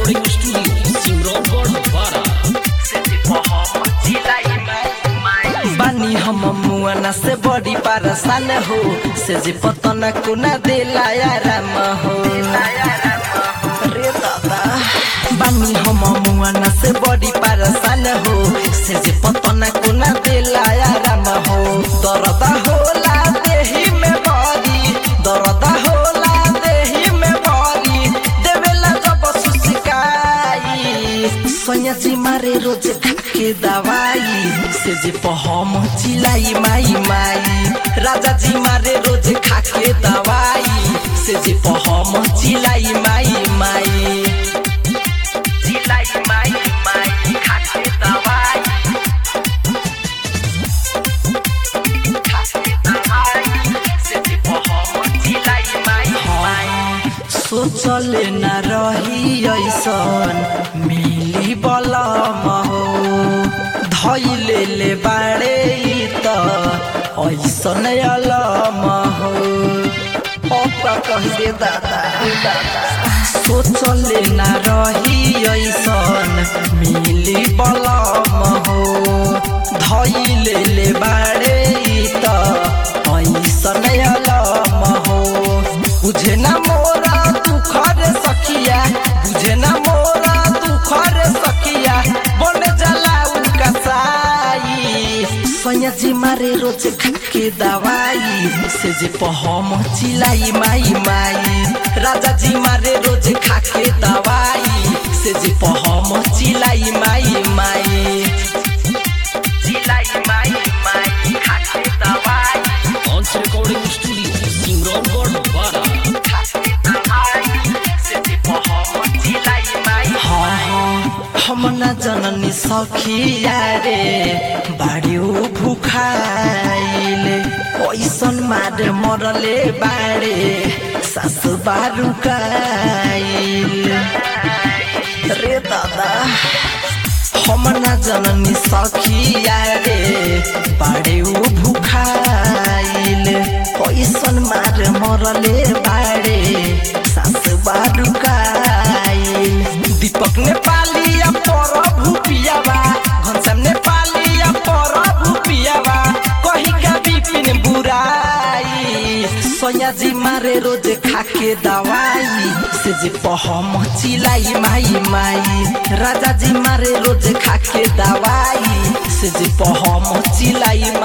recording studio, Simron Bara. बानी हम मुआना से बड़ी पारसान हो से जे पतना कुना देला आराम हो रे दादा बानी हम मुआना से बड़ी पारसान हो से जे पतना कुना देला आराम हो दर्द होला देही में बड़ी दर्द होला देही में बड़ी देवेला जब सुसिकाई सोनिया जी मारे रोज के दवाई से जे पहम चिलाई माई माई राजा जी मारे रोज खाके दवाई से जे पहम चिलाई माई माई चिलाई माई माई खाके दवाई खाके दवाई से जे पहम चिलाई माई माई सोचले न रही ऐसन मिली बलम हो धैले ले बाड़े ई त ऐसन अलम हो ओपा कह दे दादा सोचले न रही ऐसन मिली बलम हो धैले ले बाड़े ई त ऐसन अलम हो बुझे ना मोरा दुखर सखिया बुझे ना मोरा दुखर सखिया बन जला उनका साई सैया जी मारे रोज के दवाई से जे पहम चिलाई माई माई राजा जी मारे रोज खाके दवाई से जे पहम चिलाई माई माई चिलाई माई माई खाके दवाई Once recording studio, Simron Bara. हम न जननी सखिया रे बाडियो भुखाइले पैसन मार मरले बाडे सासु बारुकाइले रे दादा हम न जननी सखिया रे बाडियो भुखाइले पैसन मार मरले बाडे सासु बारुकाइले दीपक नेपाली या प्रभु पियावा घनश्याम नेपाली या प्रभु पियावा कही का बिपिन बुराई सोया जी मारे रोज खाके दवाई से जे पहम चिलाई माई माई राजा जी मारे रोज खाके दवाई से जे पहम चिलाई